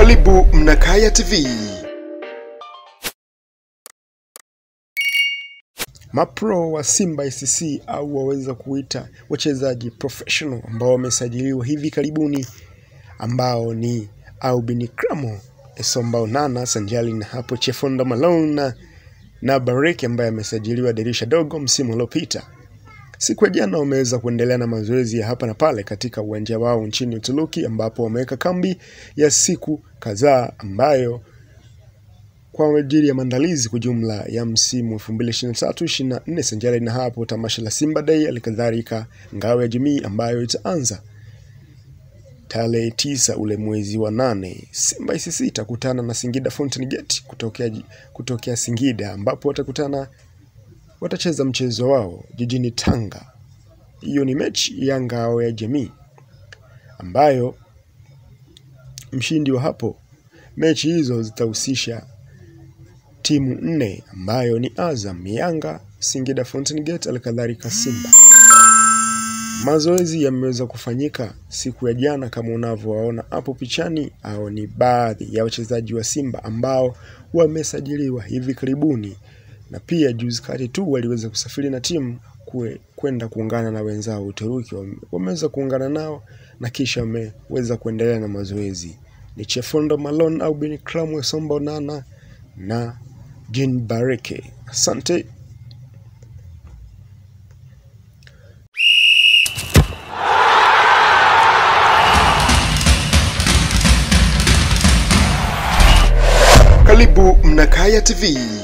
Karibu Mnakaya TV. Mapro wa Simba SC au waweza kuita wachezaji professional ambao wamesajiliwa hivi karibuni ambao ni Albin Kramo, Esomba Onana sanjali na hapo Chefonda Malone na, na Bareki ambaye amesajiliwa dirisha dogo msimu uliopita. Siku ya jana wameweza kuendelea na mazoezi ya hapa na pale katika uwanja wao nchini Uturuki ambapo wameweka kambi ya siku kadhaa ambayo kwa ajili ya maandalizi kwa jumla ya msimu 2023-24 sanjari na hapo tamasha la Simba Day, alikadhalika ngao ya jamii ambayo itaanza tarehe tisa ule mwezi wa nane. Simba SC itakutana na Singida Fountain Gate kutokea, kutokea Singida ambapo watakutana watacheza mchezo wao jijini Tanga. Hiyo ni mechi ya ngao ya jamii ambayo mshindi wa hapo mechi hizo zitahusisha timu nne ambayo ni Azam, Yanga, Singida Fountain Gate, alikadhalika Simba. Mazoezi yameweza kufanyika siku ya jana kama unavyowaona hapo pichani, au ni baadhi ya wachezaji wa Simba ambao wamesajiliwa hivi karibuni, na pia juzi kati tu waliweza kusafiri na timu kwe- kwenda kuungana na wenzao Uturuki. Wame- Wameweza kuungana nao na kisha wameweza kuendelea na mazoezi. Ni Chefondo Malone au Bin Kramwe Somba Onana na Jean Bareke. Asante. Karibu Mnakaya TV.